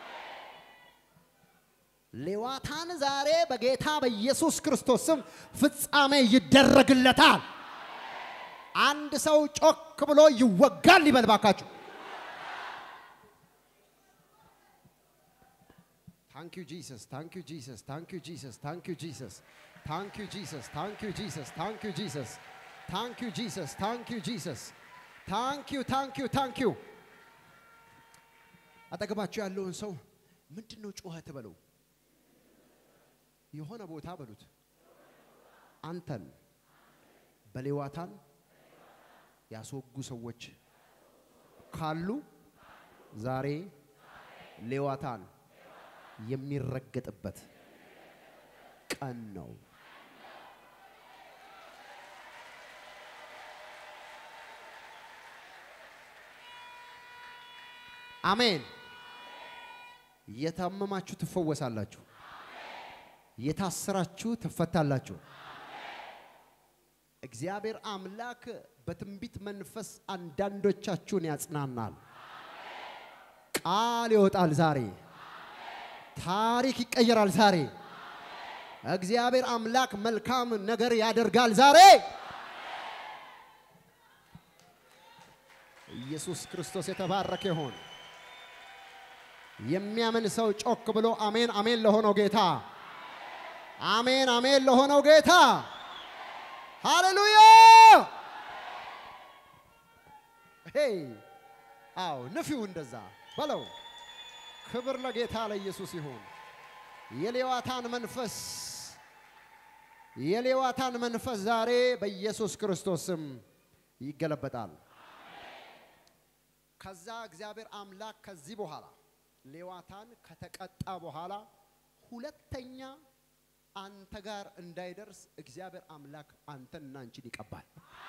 ሌዋታን ዛሬ በጌታ በኢየሱስ ክርስቶስ ስም ፍጻሜ ይደረግለታል አንድ ሰው ጮክ ብሎ ይወጋል ይበል ባካችሁ ታንክ ዩ ጂሰስ ታንክ ዩ ጂሰስ ታንክ ዩ ጂሰስ ታንክ ዩ ጂሰስ ታንክ ዩ ጂሰስ ታንክ ዩ ጂሰስ ታንክ ዩ ጂሰስ ታንክ ዩ ጂሰስ ታንክ ዩ ጂሰስ ታንክ ዩ ታንክ ዩ ታንክ ዩ አጠገባችሁ ያለውን ሰው ምንድን ነው ጩኸት በለው። የሆነ ቦታ በሉት። አንተን በሌዋታን ያስወጉ ሰዎች ካሉ ዛሬ ሌዋታን የሚረገጥበት ቀን ነው። አሜን። የታመማችሁ ትፈወሳላችሁ። የታሰራችሁ ትፈታላችሁ። እግዚአብሔር አምላክ በትንቢት መንፈስ አንዳንዶቻችሁን ያጽናናል። ቃል ይወጣል ዛሬ። ታሪክ ይቀየራል ዛሬ። እግዚአብሔር አምላክ መልካም ነገር ያደርጋል ዛሬ። ኢየሱስ ክርስቶስ የተባረከ ይሆን። የሚያምን ሰው ጮክ ብሎ አሜን አሜን ለሆነው ጌታ አሜን አሜን ለሆነው ጌታ ሃሌሉያ። ሄይ አዎ ንፊው እንደዛ በለው። ክብር ለጌታ ለኢየሱስ ይሁን። የሌዋታን መንፈስ የሌዋታን መንፈስ ዛሬ በኢየሱስ ክርስቶስ ስም ይገለበጣል። ከዛ እግዚአብሔር አምላክ ከዚህ በኋላ ሌዋታን ከተቀጣ በኋላ ሁለተኛ አንተ ጋር እንዳይደርስ እግዚአብሔር አምላክ አንተንና አንቺን ይቀባል።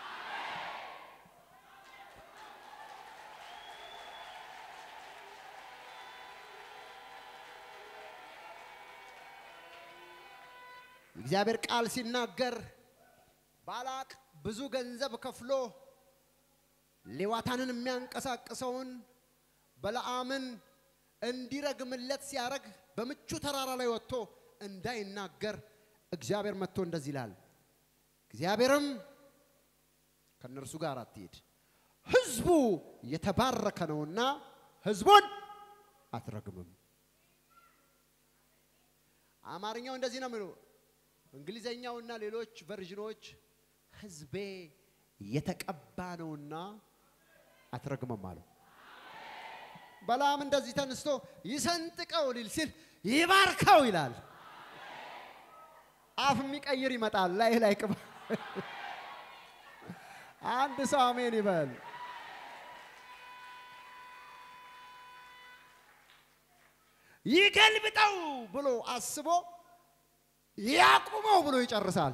እግዚአብሔር ቃል ሲናገር ባላቅ ብዙ ገንዘብ ከፍሎ ሌዋታንን የሚያንቀሳቅሰውን በለዓምን እንዲረግምለት ሲያረግ በምቹ ተራራ ላይ ወጥቶ እንዳይናገር እግዚአብሔር መጥቶ እንደዚህ ይላል። እግዚአብሔርም ከእነርሱ ጋር አትሄድ፣ ሕዝቡ የተባረከ ነውና ሕዝቡን አትረግምም። አማርኛው እንደዚህ ነው የሚለው። እንግሊዘኛውና ሌሎች ቨርዥኖች ሕዝቤ የተቀባ ነውና አትረግምም አለው። በለዓም እንደዚህ ተነስቶ ይሰንጥቀው ሊል ሲል ይባርከው ይላል። አፍ የሚቀይር ይመጣል። ላይ ላይ ቅባ አንድ ሰው አሜን ይበል። ይገልብጠው ብሎ አስቦ ያቁመው ብሎ ይጨርሳል።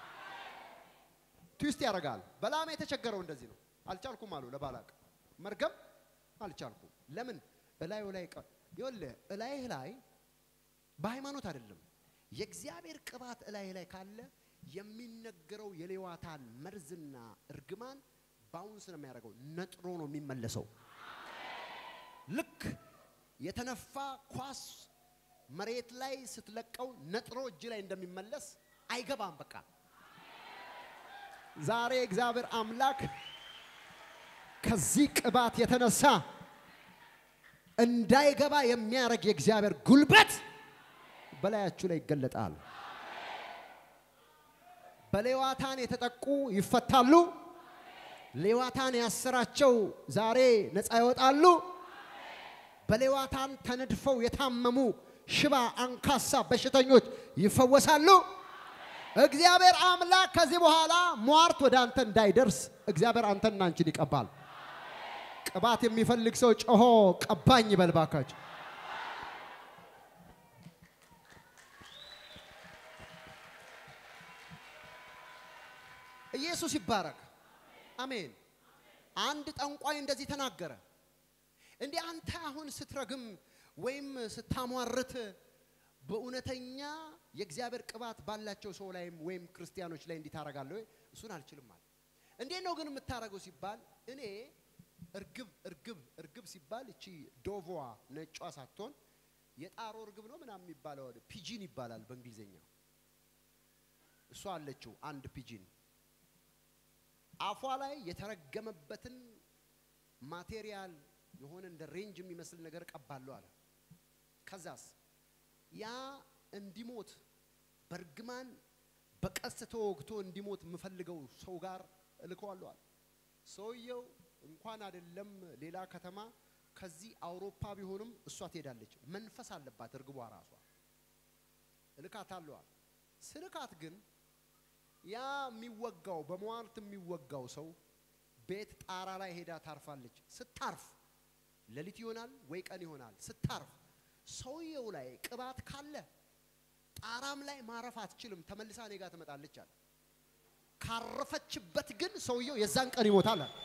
ትዊስት ያደርጋል። በለዓም የተቸገረው እንደዚህ ነው። አልቻልኩም አሉ ለባላቅ መርገም አልቻልኩም። ለምን እላዩ ላይ ይኸውልህ፣ እላይህ ላይ በሃይማኖት አይደለም የእግዚአብሔር ቅባት እላይ ላይ ካለ የሚነገረው የሌዋታን መርዝና እርግማን ባውንስ ነው የሚያደርገው፣ ነጥሮ ነው የሚመለሰው። ልክ የተነፋ ኳስ መሬት ላይ ስትለቀው ነጥሮ እጅ ላይ እንደሚመለስ አይገባም። በቃ ዛሬ እግዚአብሔር አምላክ ከዚህ ቅባት የተነሳ እንዳይገባ የሚያደርግ የእግዚአብሔር ጉልበት በላያችሁ ላይ ይገለጣል። በሌዋታን የተጠቁ ይፈታሉ። ሌዋታን ያሰራቸው ዛሬ ነፃ ይወጣሉ። በሌዋታን ተነድፈው የታመሙ ሽባ፣ አንካሳ በሽተኞች ይፈወሳሉ። እግዚአብሔር አምላክ ከዚህ በኋላ ሟርት ወደ አንተ እንዳይደርስ እግዚአብሔር አንተና አንቺን ይቀባል። ቅባት የሚፈልግ ሰው ጮሆ ቀባኝ ይበል ባካችሁ። ኢየሱስ ይባረክ። አሜን። አንድ ጠንቋይ እንደዚህ ተናገረ። እንዲህ አንተ አሁን ስትረግም ወይም ስታሟርት በእውነተኛ የእግዚአብሔር ቅባት ባላቸው ሰው ላይም ወይም ክርስቲያኖች ላይ እንዲህ ታደርጋለህ ወይ? እሱን አልችልም አለ። እንዴት ነው ግን የምታደርገው ሲባል እኔ እርግብ እርግብ እርግብ ሲባል እቺ ዶቮዋ ነጯ ሳትሆን የጣሮ እርግብ ነው ምናምን የሚባለው ፒጂን ይባላል በእንግሊዝኛ። እሷ አለችው አንድ ፒጂን አፏ ላይ የተረገመበትን ማቴሪያል የሆነ እንደ ሬንጅ የሚመስል ነገር ቀባለሁ አለ። ከዛስ ያ እንዲሞት በእርግማን በቀስት ተወግቶ እንዲሞት የምፈልገው ሰው ጋር እልከዋለሁ አለ። ሰውየው እንኳን አይደለም ሌላ ከተማ ከዚህ አውሮፓ ቢሆንም እሷ ትሄዳለች። መንፈስ አለባት እርግቧ ራሷ እልካት አለዋል። ስልካት ግን ያ የሚወጋው በሟርት የሚወጋው ሰው ቤት ጣራ ላይ ሄዳ ታርፋለች። ስታርፍ ሌሊት ይሆናል ወይ ቀን ይሆናል። ስታርፍ ሰውየው ላይ ቅባት ካለ ጣራም ላይ ማረፍ አትችልም። ተመልሳ እኔ ጋር ትመጣለች አለ። ካረፈችበት ግን ሰውየው የዛን ቀን ይሞታል አለ።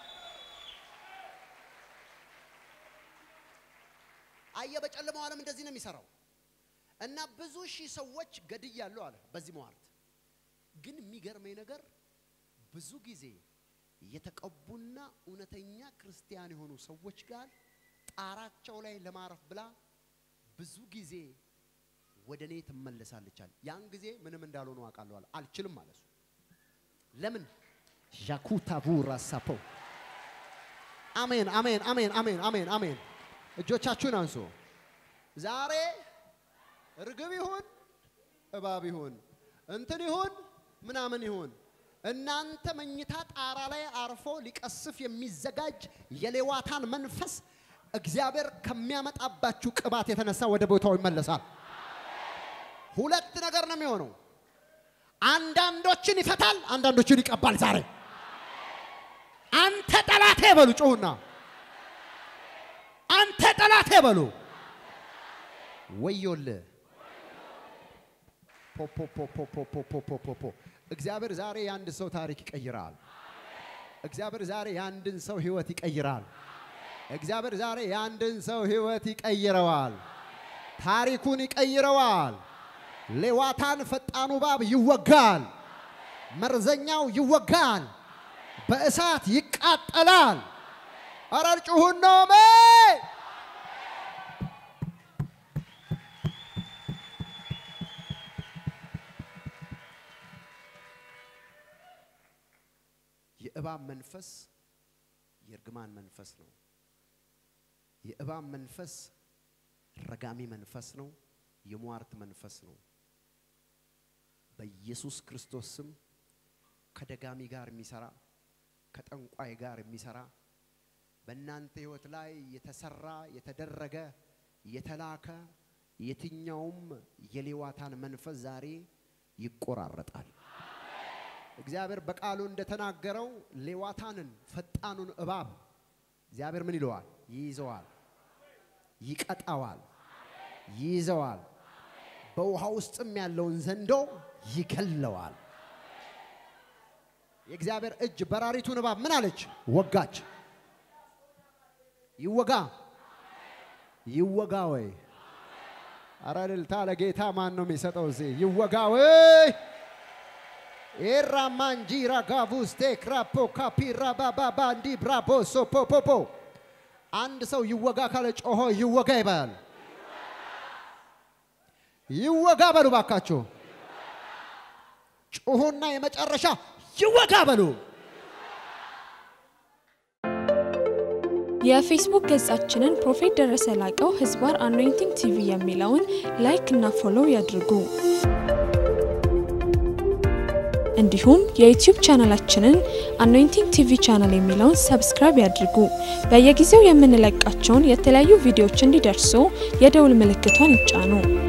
አየ በጨለማው ዓለም እንደዚህ ነው የሚሰራው። እና ብዙ ሺህ ሰዎች ገድያለሁ አለ በዚህ መዋርት። ግን የሚገርመኝ ነገር ብዙ ጊዜ የተቀቡና እውነተኛ ክርስቲያን የሆኑ ሰዎች ጋር ጣራቸው ላይ ለማረፍ ብላ ብዙ ጊዜ ወደ እኔ ትመለሳለች አለ። ያን ጊዜ ምንም እንዳልሆኑ አውቃለሁ አለ። አልችልም አለ እሱ። ለምን ዣኩታቡ ራሳፖ አሜን፣ አሜን፣ አሜን፣ አሜን፣ አሜን፣ አሜን። እጆቻችሁን አንሱ። ዛሬ ርግብ ይሁን እባብ ይሁን እንትን ይሁን ምናምን ይሁን እናንተ መኝታ ጣራ ላይ አርፎ ሊቀስፍ የሚዘጋጅ የሌዋታን መንፈስ እግዚአብሔር ከሚያመጣባችሁ ቅባት የተነሳ ወደ ቦታው ይመለሳል። ሁለት ነገር ነው የሚሆነው። አንዳንዶችን ይፈታል፣ አንዳንዶችን ይቀባል። ዛሬ አንተ ጠላቴ በሉ፣ ጩሁና አንተ ጠላቴ በሉ። ወዮልህ ፖፖፖፖፖፖፖፖፖ እግዚአብሔር ዛሬ የአንድ ሰው ታሪክ ይቀይራል። እግዚአብሔር ዛሬ የአንድን ሰው ህይወት ይቀይራል። እግዚአብሔር ዛሬ የአንድን ሰው ህይወት ይቀይረዋል። ታሪኩን ይቀይረዋል። ሌዋታን ፈጣኑ እባብ ይወጋል። መርዘኛው ይወጋል። በእሳት ይቃጠላል። አረር ጩሁን ነው የእባብ መንፈስ የእርግማን መንፈስ ነው። የእባብ መንፈስ ረጋሚ መንፈስ ነው። የሟርት መንፈስ ነው። በኢየሱስ ክርስቶስ ስም ከደጋሚ ጋር የሚሰራ ከጠንቋይ ጋር የሚሰራ በእናንተ ህይወት ላይ የተሰራ የተደረገ የተላከ የትኛውም የሌዋታን መንፈስ ዛሬ ይቆራረጣል። እግዚአብሔር በቃሉ እንደተናገረው ሌዋታንን ፈጣኑን እባብ እግዚአብሔር ምን ይለዋል? ይይዘዋል፣ ይቀጣዋል፣ ይይዘዋል። በውሃ ውስጥም ያለውን ዘንዶ ይገለዋል። የእግዚአብሔር እጅ በራሪቱን እባብ ምን አለች? ወጋች። ይወጋ ይወጋ ወይ አረ እልልታ ለጌታ ማን ነው የሚሰጠው? እዚህ ይወጋ ወይ ኤራ ማንጂራ ጋቡስቴ ክራፖ ካፒራ ባባባ እንዲ ብራቦ ሶፖፖፖ አንድ ሰው ይወጋ ካለ ጮሆ ይወጋ ይባላል። ይወጋ በሉ ባካችሁ፣ ጩሁና የመጨረሻ ይወጋ በሉ። የፌስቡክ ገጻችንን ፕሮፌት ደረሰ ላቀው ህዝባር አኖይንቲንግ ቲቪ የሚለውን ላይክ እና ፎሎው ያድርጉ። እንዲሁም የዩቲዩብ ቻናላችንን አኖይንቲንግ ቲቪ ቻናል የሚለውን ሰብስክራይብ ያድርጉ። በየጊዜው የምንለቃቸውን የተለያዩ ቪዲዮዎች እንዲደርሱ የደውል ምልክቷን ይጫኑ።